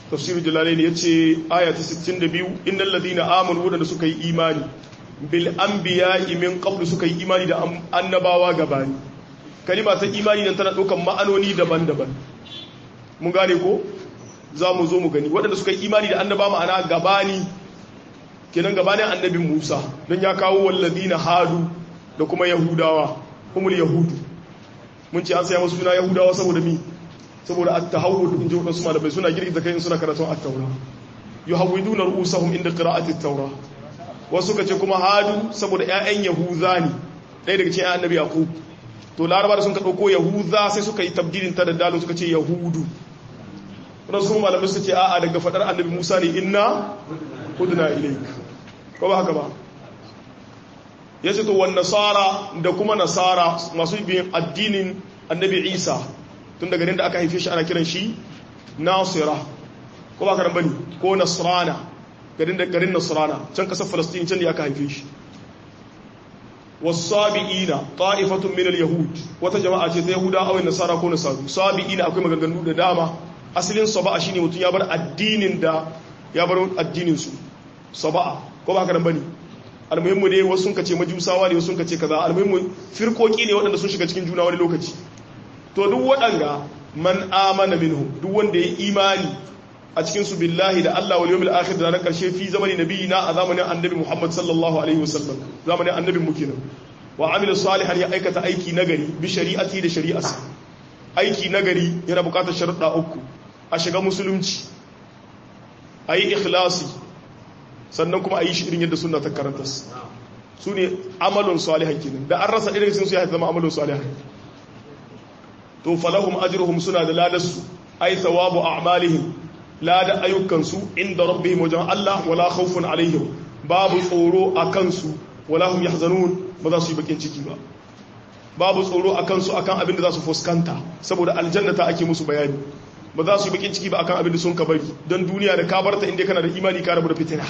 tafsirul jalalain yace aya ta 62 innal ladina amanu wadanda suka yi imani bil anbiya'i min qablu suka yi imani da annabawa gabani kalima ta imani nan tana daukan ma'anoni daban-daban mun gane ko za mu zo mu gani waɗanda suka yi imani da annaba ma'ana gabani kenan gabanin annabin Musa don ya kawo walladina hadu da kuma yahudawa humul yahudu mun ce an saya musu suna yahudawa saboda mi saboda at-tahawwud in ji wadansu malamai suna girgiza kai suna karatun at-taura yuhawwiduna ru'usahum inda qira'ati at-taura wasu kace kuma hadu saboda ƴaƴan yahuza ne ɗaya daga cikin annabi yaqub to laraba da sun ka dauko yahuza sai suka yi tabdilin ta da dalil suka ce yahudu wadansu kuma malamai suka ce a'a daga fadar annabi Musa ne inna hudna ilayk ko ba haka ba ya ce to wan nasara da kuma nasara masu biyan addinin annabi isa tun daga da aka haife shi ana kiran shi nasira ko ba karan bane ko nasrana garin da garin nasrana can kasar falastin can da aka haife shi wasabiina ta'ifatun min al-yahud wata jama'a ce ta yahuda awai nasara ko nasaru sabiina akwai maganganu da dama asalin saba'a shine mutum ya bar addinin da ya bar addinin su saba'a ko ba karan bane almuhimmu dai wasu sun kace majusawa ne wasu sun kace kaza almuhimmu firkoki ne waɗanda sun shiga cikin juna wani lokaci to duk waɗanga man amana minhu duk wanda ya imani a cikin su billahi da Allah wal yawmil akhir da ranar karshe fi zamani nabiyina a zamanin annabi Muhammad sallallahu alaihi wasallam zamanin annabin mu kenan wa amila salihan ya aikata aiki nagari bi shari'ati da shari'arsa aiki nagari yana bukatar sharuɗa uku a shiga musulunci ayi ikhlasi sannan kuma a yi shi irin yadda suna ta karanta su ne amalin salihan kenan da an rasa irin sun su ya zama amalin salihan to falahum ajruhum suna da ladarsu ay thawabu a'malihim lada ayyukansu inda rabbihim wajen Allah wala khawfun alaihim babu tsoro a kansu wala hum yahzanun ba za su yi bakin ciki ba babu tsoro a kansu akan abin da za su fuskanta saboda aljannata ake musu bayani ba za su yi bakin ciki ba akan abin da sun ka bari don duniya da ka barta inda kana da imani ka rabu da fitina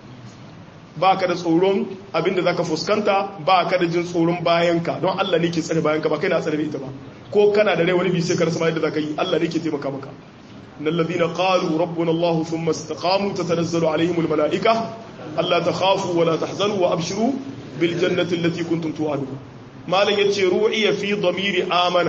ba ka da tsoron abinda za ka fuskanta ba ka da jin tsoron bayanka don Allah ne ke tsare bayanka ba kai na tsare ita ba ko kana da rai wani bi sai ka rasa yadda za ka yi Allah ne ke taimaka maka na ladina qalu rabbuna Allah thumma istaqamu tatanazzalu alaihim almalaika alla takhafu wa la tahzanu wa abshiru bil jannati allati kuntum tu'adun malan yace ru'iya fi dhamiri amana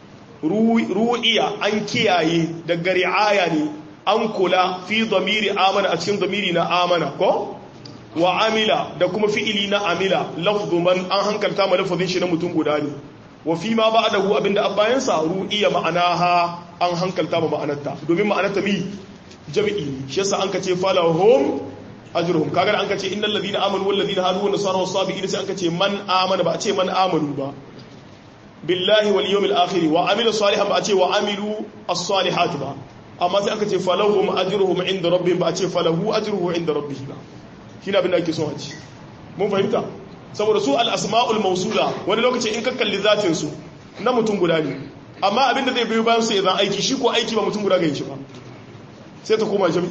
ru'iya an kiyaye daga ri'aya ne an kula fi dhamiri amana a cikin dhamiri na amana ko wa amila da kuma fi'ili na amila lafzu man an hankalta ma lafazin shi na mutum guda ne wa fi ma ba'dahu abinda abbayan sa ru'iya ma'anaha an hankalta ma ma'anarta domin ma'anarta mi jami'i shi yasa an kace falahum ajruhum kaga an kace innal ladina amanu wal ladina hadu wan nasara was sabiin sai an kace man amana ba a ce man amanu ba billahi wal yawmil akhir wa amila salihan ba a ce wa amilu as-salihat ba amma sai aka ce falahum ajruhum inda rabbihim ba a ce falahu ajruhu inda rabbih ba shine abin da ake so a ci mun fahimta saboda su al-asma'ul mawsula wani lokaci in ka kalli zatin su na mutum guda ne amma abin da zai biyo bayan su idan aiki shi ko aiki ba mutum guda ga shi ba sai ta koma jami'i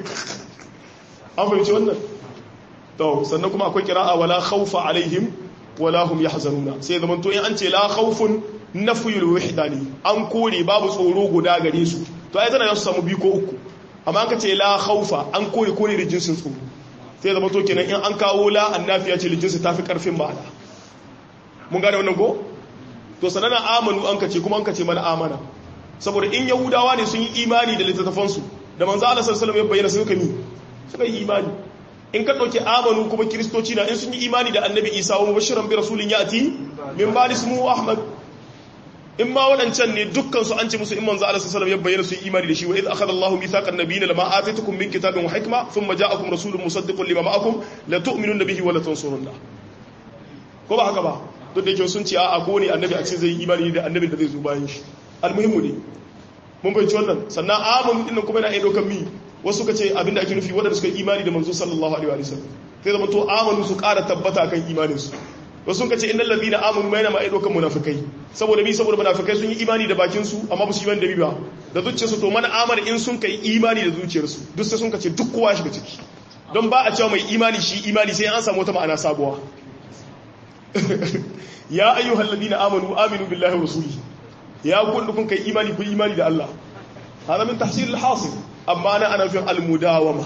an fahimci wannan to sannan kuma akwai kira'a wala khawfa alaihim wala hum yahzanuna sai zaman to in an ce la khawfun nafyul wahdani an kore babu tsoro guda gare su to ai tana su samu biyu ko uku amma an ka ce la khawfa an kore kore da jinsin tsoro sai zaman to kenan in an kawo la annafiya ce jinsi tafi karfin ma'ana mun gane wannan ko to sanana amanu an ka ce kuma an ka ce mana amana saboda in yahudawa ne sun yi imani da littattafansu da manzo Allah sallallahu alaihi wasallam ya bayyana suka mi suka yi imani in ka ɗauki amanu kuma kiristoci na in sun yi imani da annabi isa wa mubashiran bi rasulin ya'ti min ba ismu ahmad in ma waɗancan ne dukkan su an ce musu in manzo Allah sallallahu ya bayyana su yi imani da shi wa idh akhadha Allahu mithaqan nabiyina lama ataytukum min kitabin wa hikma thumma ja'akum rasulun musaddiqun lima ma'akum la tu'minuna bihi wa la tansurunna ko ba haka ba duk da yake sun ce a'a ko ne annabi a ce zai yi imani da annabin da zai zo bayan shi almuhimmu ne mun bai wannan sannan amanu din kuma yana iya ɗaukar mi wasu ka ce abinda ake nufi waɗanda suka imani da manzo sallallahu alaihi wa sallam sai zama to amanu su ƙara tabbata kan imanin su wasu ka ce innal ladina amanu mai na ma aidokan munafikai saboda bi saboda munafikai sun yi imani da bakin su amma ba su yi imani da bi ba da zuciyar su to man amana in sun kai imani da zuciyar su duk sai sun ka ce duk kowa shiga ciki don ba a cewa mai imani shi imani sai an samu wata ma'ana sabuwa ya ayyuhal ladina amanu aminu billahi wa rasulihi ya kun kun kai imani ku imani da Allah hada min tahsil al-hasil amma na ana fin almudawama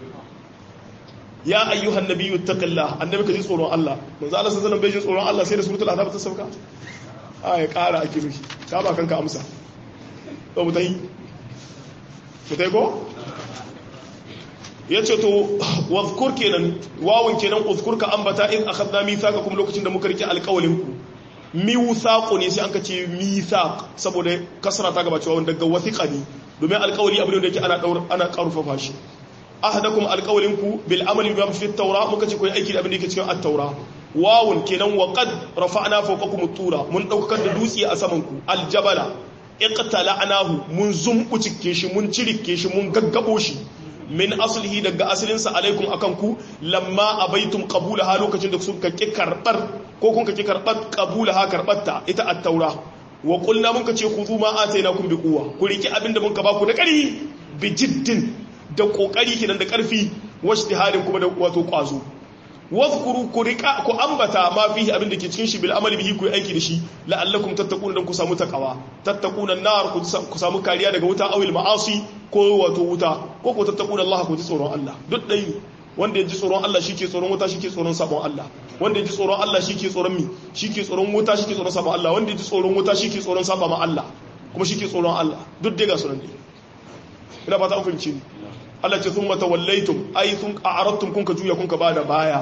ya ayyuhan nabiyyu taqillah annabi ka ji tsoron Allah manzo Allah sallallahu alaihi wasallam bai ji tsoron Allah sai da suratul azab ta sauka a ya kara ake mishi ka ba kanka amsa to mutai mutai ko yace to wazkur kenan wawun kenan uzkur ka ambata in akhadna mithaqakum lokacin da muka rike alƙawalin ku miwsaqu ne sai an ka ce mithaq saboda kasra ta gaba cewa daga wathiqa ne domin alƙawari abin da yake ana daur ana karfafa shi ahadakum alqawlinku bil amali bima fi at-taura muka ce koyi aiki da abin da yake cikin at-taura wawun kenan wa qad rafa'na fawqakum at-tura mun daukar da dutse a saman ku aljabala iqtala'nahu mun zumbucike shi mun cirike shi mun gaggabo shi min aslihi daga asalin sa alaikum akan ku lamma abaitum qabulaha lokacin da suka ki karbar ko kun ki karbar qabulaha karbatta ita at-taura wa qulna mun ka ce khudhu ma atainakum bi quwwa ku riki abinda mun ka baku da kari bi jiddin da kokari kenan da karfi washtihadin kuma da wato kwazo wadhkuru ku rika ku ambata ma fihi abin da ke cikin shi bil amali bihi ku aiki da shi la'allakum tattaquna dan ku samu takawa tattaquna nar ku samu kariya daga wuta awil ma'asi ko wato wuta ko ku tattaquna Allah ku ji tsoron Allah duk dai wanda ya ji tsoron Allah shi ke tsoron wuta shi ke tsoron sabon Allah wanda ya ji tsoron Allah shi ke tsoron mi shi ke tsoron wuta shi ke tsoron sabon Allah wanda ya ji tsoron wuta shi ke tsoron sabon Allah kuma shi ke tsoron Allah duk dai ga sunan dai ina fata an fahimci ni Allah ce thumma tawallaytum ay thum a'radtum kun ka juya kun ka bada baya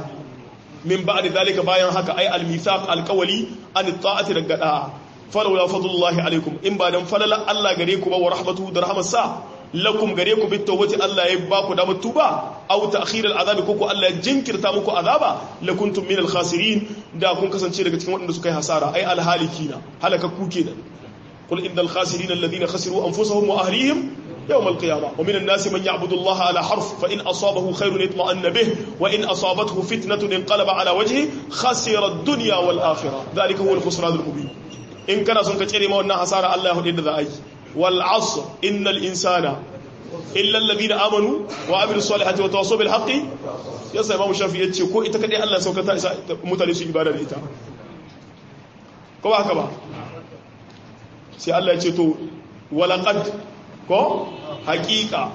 min ba'da zalika bayan haka ay al-mithaq al-qawli an ta'ati daga da'a falawla fadlullahi alaikum in ba dan falala Allah gare ku ba wa rahmatuhu da rahmatsa lakum gare ku bit tawbati Allah ya ba ku da mutuba aw ta'khir al-azab ko ku Allah ya jinkirta muku azaba lakuntum min al-khasirin da kun kasance daga cikin waɗanda suka yi hasara ay al-halikina halaka ku kenan qul innal khasirin alladhina khasiru anfusahum wa ahlihim يوم القيامة ومن الناس من يعبد الله على حرف فإن أصابه خير اطمأن به وإن أصابته فتنة انقلب على وجهه خسر الدنيا والآخرة ذلك هو الخسران المبين إن كان سنك تشري ما ونها حسارة الله يهدي ذا أي والعصر إن الإنسان إلا الذين آمنوا وعملوا الصالحات وتواصوا بالحق يسا إمام الشافعي يتشي كو إتكدي الله سوكتا متلسي إبادة الإتا كما هكذا سي الله يتشي ولقد ko hakika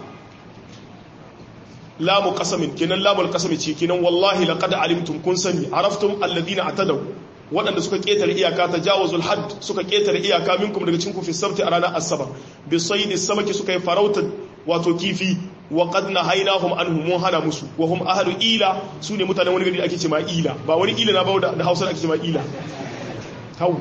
lamu qasamin kinan lamul qasami ce kinan wallahi laqad alimtum kun sani araftum alladhina atadaw waɗanda suka ketare iyaka tajawazul hadd suka ketare iyaka minkum daga cikin ku fi sabti a ranar asabar bi saydi samaki suka yi farautar wato kifi wa qad nahaynahum anhum mun hana musu wa hum ahlu ila sune mutanen wani gari ake ce ma ila ba wani ila na ba da Hausa ake ce ma ila hau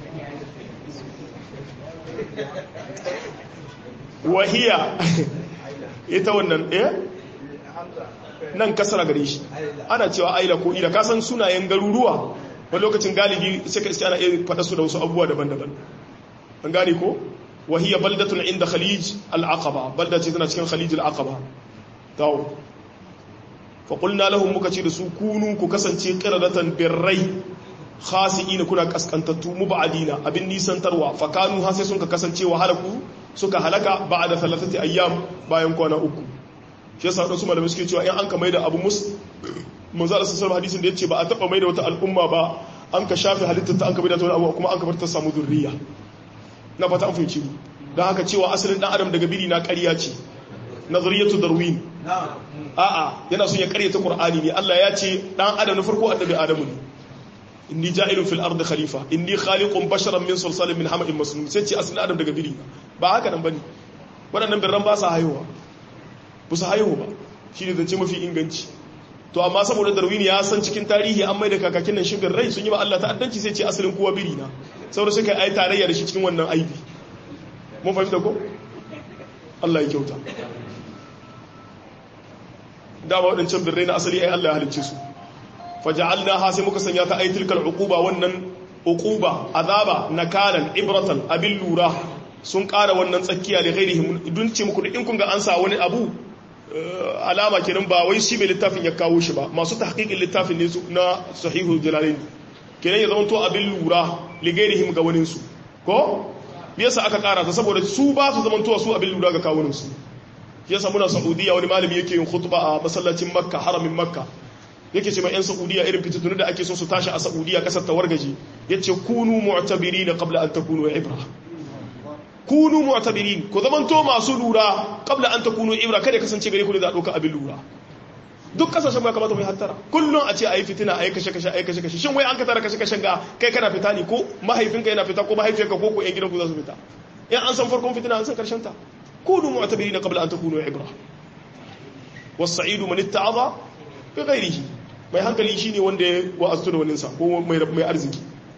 wahiya ita wannan eh nan kasara gare shi ana cewa aila ko ila kasan sunayen garuruwa wani lokacin galibi sai ka iska ana iya faɗa su da wasu abubuwa daban-daban an gane ko wahiya baldatun inda khalij al-aqaba balda ce tana cikin khalij al-aqaba tawo fa qulna lahum muka ce da su kunu ku kasance qiradatan birrai khasi'ina kuna kaskantattu mubadina abin nisantarwa fa kanu ha sai sun ka kasance wa halaku suka halaka ba da talatati ayyam bayan kwana uku shi yasa wadansu malamai suke cewa in an ka maida abu mus manzo Allah sallallahu hadisin da yace ba a taba maida wata al'umma ba an ka shafe halittar ta an ka maida ta wani abu kuma an ka bar ta samu zurriya na fata an fahimci dan haka cewa asalin dan adam daga biri na ƙarya ce nazariyatu darwin a'a yana son ya ƙaryata qur'ani ne Allah ya ce dan adam na farko annabi adamu ne inni ja'ilun fil ardi khalifa inni khaliqun basharan min salsalin min hama'in masnun sai ce asalin adam daga biri ba haka nan bane waɗannan birran ba su haihuwa ba su haihu ba shi ne zance mafi inganci to amma saboda darwini ya san cikin tarihi an mai da kakakin nan shigar rai sun yi ba Allah ta'addanci sai ce asalin kowa biri na saboda suka yi tarayya da shi cikin wannan aibi mun fahimta ko Allah ya kyauta dama waɗancan birrai na asali ai Allah ya halicce su faja'alnaha sai muka sanya ta aitilkal uquba wannan uquba azaba nakalan ibratan abin lura sun ƙara wannan tsakiya da gairihim dun ce muku in kun ga an sa wani abu alama kenan ba wai shi mai littafin ya kawo shi ba masu tahqiqin littafin ne na sahihu jalalain kenan ya zama to abin lura li gairihim ga wani su ko yasa aka ƙara ta saboda su ba su zama to su abin lura ga kawunan su yasa muna saudiya wani malami yake yin khutba a masallacin makka haramin makka yake ce ma 'yan saudiya irin fitattunu da ake so su tashi a saudiya kasar tawargaji ya ce kunu mu'tabiri na kabla an takunu ibra kunu mu'tabirin ku zamanto masu lura qabla an takunu ibra kada kasance gare ku da doka abin lura duk kasashen ya kamata mu yi hattara kullum a ce ayi fitina ayi kashe kashe ayi kashe kashe shin wai an ka tara kashe kashen ga kai kana fita ne ko mahaifinka yana fita ko mahaifiyarka ko ko yan gidanku za su fita in an san farkon fitina an san karshen ta kunu mu'tabirin qabla an takunu ibra was-sa'idu man itta'adha bi ghairihi mai hankali shine wanda ya wa'azu da waninsa ko mai mai arziki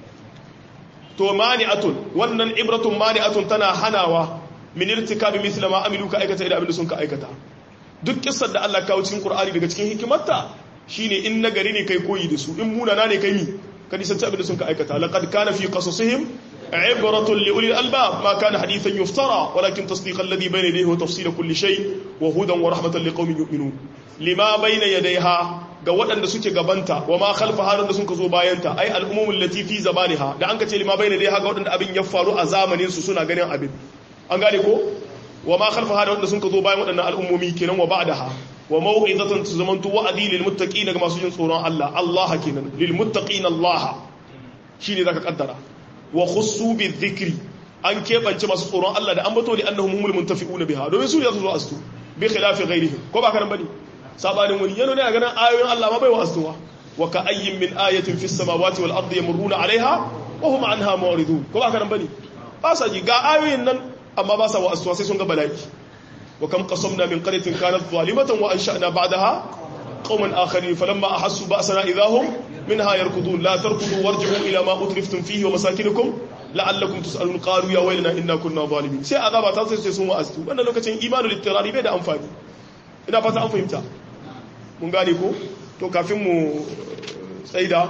to mani'atun wannan ibratun mani'atun tana hanawa min irtikabi mithla ma amilu ka aikata idan abin da sun ka aikata duk kissar da Allah kawo cikin Qur'ani daga cikin hikimarta shine in nagari ne kai koyi da su in munana ne kai mi ka nisanci abin da sun ka aikata laqad kana fi qasasihim ibratun li ulil albab ma kana hadithan yuftara walakin tasdiq alladhi bayna yadayhi wa tafsila kulli shay wa hudan wa rahmatan liqaumin yu'minun lima bayna yadayha ga waɗanda suke gabanta wa ma khalfa halin da sun ka zo bayanta ai al'umumul latifi zamaniha da an ka ce lima bayna yadayha ga waɗanda abin ya faru a zamanin su suna ganin abin an gane ko wa ma khalfa hada wanda sun ka zo bayan waɗannan al'ummomi kenan wa ba'daha wa mau'izatan tuzamantu wa'adi lil muttaqina ga masu jin tsoron Allah Allah kenan lil muttaqina Allah shine zaka kaddara wa khussu bi dhikri an kebance masu tsoron Allah da an bato li annahum humul muntafi'una biha domin su ne su zo astu bi khilafi ghairihim ko ba karan bane sabanin wani yana ne a ganin ayoyin Allah ma bai wa astuwa wa ka ayyin min ayatin fis samawati wal ardi yamurruna alaiha wa hum anha mu'ridun ko ba karan bane ba sa ji ga ayoyin nan amma ba sa wa'azuwa sai sun ga bala'i wa kam qasamna min qaryatin kanat zalimatan wa ansha'na ba'daha qauman akharin falamma ahassu ba'sana idahum minha yarkudun la tarkudu warji'u ila ma utriftum fihi wa masakinukum la'allakum tus'alun qalu ya waylana inna kunna zalimin sai azaba ta sai sun wa'azu wannan lokacin imanul ittirari bai da amfani ina fata an fahimta mun gane ko to kafin mu tsaida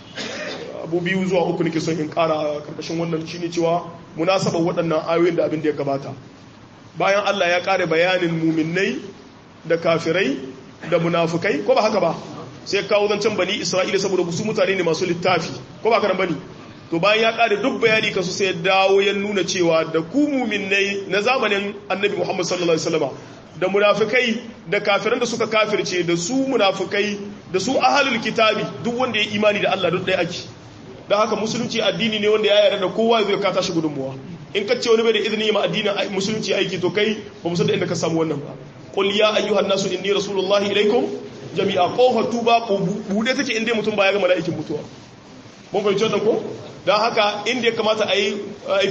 abu biyu zuwa uku nake son in kara karkashin wannan shine cewa munasabar waɗannan ayoyin da abin da ya gabata bayan Allah ya kare bayanin muminai da kafirai da munafukai ko ba haka ba sai kawo zancen bani Isra'ila saboda su mutane ne masu littafi ko ba karan bane to bayan ya kare duk bayani kan su sai ya dawo ya nuna cewa da ku muminai na zamanin Annabi Muhammad sallallahu alaihi wasallam da munafikai da kafiran da suka kafirce da su munafikai da su ahalul kitabi duk wanda ya imani da Allah duk ɗaya ake da haka musulunci addini ne wanda ya yarda da kowa zai ka tashi gudunmuwa in ka ce wani bai da izini ma addinin musulunci aiki to kai ba mu san da inda ka samu wannan ba qul ya ayyuhan nasu inni rasulullahi ilaikum jami'a qawfa tuba bude take inda mutum ba ya ga mala'ikin mutuwa mun fahimci wannan ko dan haka inda ya kamata a yi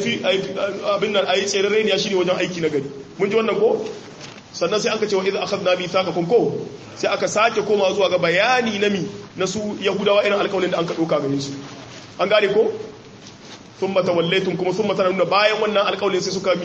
abin nan a yi tsere ne shine wajen aiki na gari mun ji wannan ko sannan sai aka ce wa idza akhadna mithaqakum ko sai aka sake koma zuwa ga bayani na mi na su yahudawa irin alƙawarin da an ka doka gare su an gane ko thumma tawallaytum kuma thumma nuna bayan wannan alƙawarin sai suka mi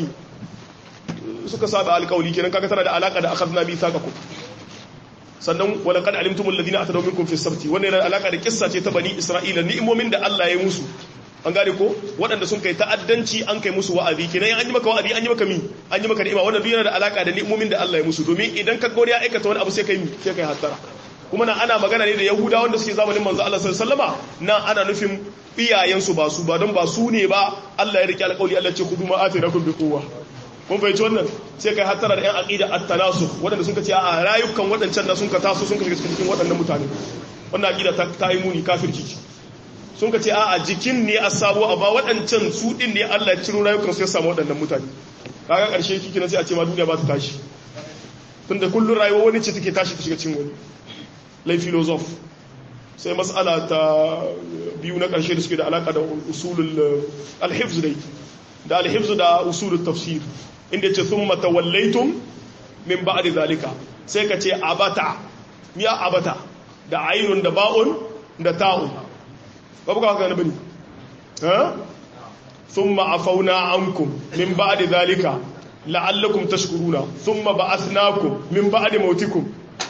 suka saba alƙawari kenan kaga tana da alaka da akhadna mithaqakum sannan wala qad alimtum alladhina atadaw minkum fi sabti wannan yana alaka da kissa ce ta bani isra'ila ni'imomin da Allah ya musu an gane ko waɗanda sun kai ta'addanci an kai musu wa'azi kenan an yi maka wa'azi an yi maka mi an yi maka ni'ima wannan duk yana da alaka da ni'imomin da Allah ya musu domin idan ka gori ya aikata wani abu sai kai mi sai kai hattara kuma na ana magana ne da yahuda wanda suke zamanin manzo Allah sallallahu alaihi wasallama na ana nufin iyayensu ba su ba don ba su ne ba Allah ya rike alƙawli Allah ce kudu ma atirakum bi quwwa kun fahimci wannan sai kai hattara da yan aqida at-tanasukh waɗanda sun ka ce a rayukan waɗancan da sun ka taso sun ka shiga cikin waɗannan mutane wannan aqida ta yi muni kafirci sun ka ce a jikin ne a sabo amma waɗancan su ɗin ne Allah ya ciro rayukan su ya samu waɗannan mutane kaga ƙarshe kiki na sai a ce ma duniya ba ta tashi tun da kullum rayuwa wani ce take tashi ta shiga cin wani lai filozof sai matsala ta biyu na ƙarshe da suke da alaƙa da usulul alhifz dai da alhifz da usulul tafsir inda ce sun matawallaitun min ba'di zalika sai ka ce abata ya abata da ainun da ba'un da ta'un babu ka haka na bane ha thumma afawna ankum min ba'di dhalika la'allakum tashkuruna thumma ba'athnakum min ba'di mautikum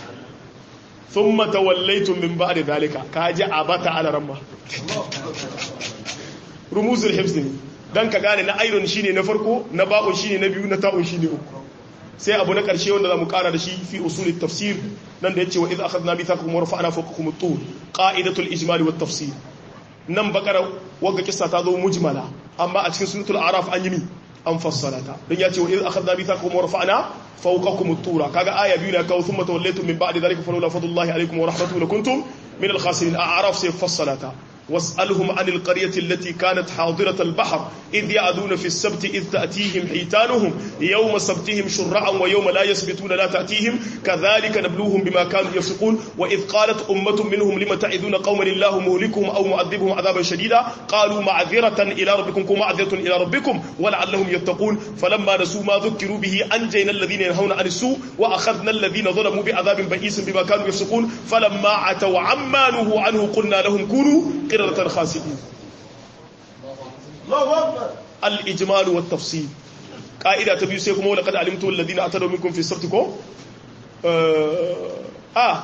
thumma tawallaytum min ba'di dhalika kaji abata ala ramma rumuzul hifz dan ka gane na iron shine na farko na ba'un shine na biyu na ta'un shine uku sai abu na karshe wanda zamu kara da shi fi usul tafsir nan da yace wa idh akhadna mithaqakum wa rafa'na fawqakum at-tur qa'idatul ijmal wat tafsir nan bakara wagga kissa ta zo mujmala amma a cikin suratul araf an yi mi an fassara ta dan yace wa idh akhadna mithaqakum wa rafa'na fawqakum at-tura kaga aya biyu na kawo thumma tawallaytum min ba'di dhalika falawla fadlullahi alaykum wa rahmatuhu lakuntum min al-khasirin a'raf sai fassara ta واسألهم عن القرية التي كانت حاضرة البحر إذ يعدون في السبت إذ تأتيهم حيتانهم يوم سبتهم شرعا ويوم لا يسبتون لا تأتيهم كذلك نبلوهم بما كانوا يفسقون وإذ قالت أمة منهم لم تعذون قوما الله مهلكهم أو معذبهم عذابا شديدا قالوا معذرة إلى ربكم معذرة إلى ربكم ولعلهم يتقون فلما نسوا ما ذكروا به أنجينا الذين ينهون عن السوء وأخذنا الذين ظلموا بعذاب بئيس بما كانوا يفسقون فلما عتوا عما نهوا عنه قلنا لهم كونوا قردة خاسئين الإجمال والتفصيل قائدة تبيو سيكم ولقد علمتم الذين أتدوا منكم في سبتكم آه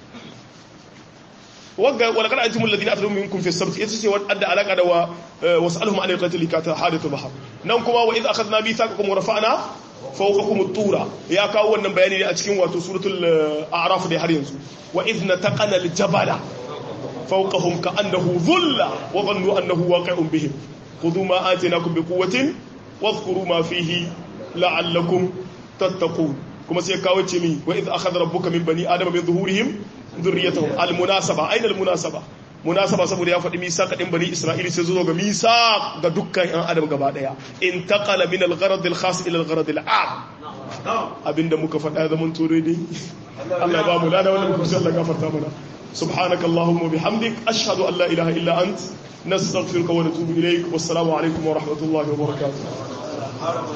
ولقد علمتم الذين أتدوا منكم في السبت يتسي وأدى علاقة دوا واسألهم عن القتل كانت حادث البحر نومكما وإذ أخذنا ميثاقكم ورفعنا فوقكم الطورة يا كاو wannan bayani ne a cikin wato suratul a'raf da har yanzu wa idh nataqana al-jabala فوقهم كأنه ظل وظنوا أنه واقع بهم خذوا ما آتيناكم بقوة واذكروا ما فيه لعلكم تتقون كما سيكاوي تشمي وإذ أخذ ربك من بني آدم من ظهورهم ذريتهم المناسبة أين المناسبة munasaba saboda ya faɗi misaq din bani isra'ili sai zo ga misaq ga dukkan yan adam gaba daya intaqala min al-gharad al-khas ila al-gharad al-am abinda muka faɗa zaman tore dai Allah ya ba mu lada wannan muka Allah gafarta mana سبحانك اللهم وبحمدك أشهد أن لا إله إلا أنت نستغفرك ونتوب إليك والسلام عليكم ورحمة الله وبركاته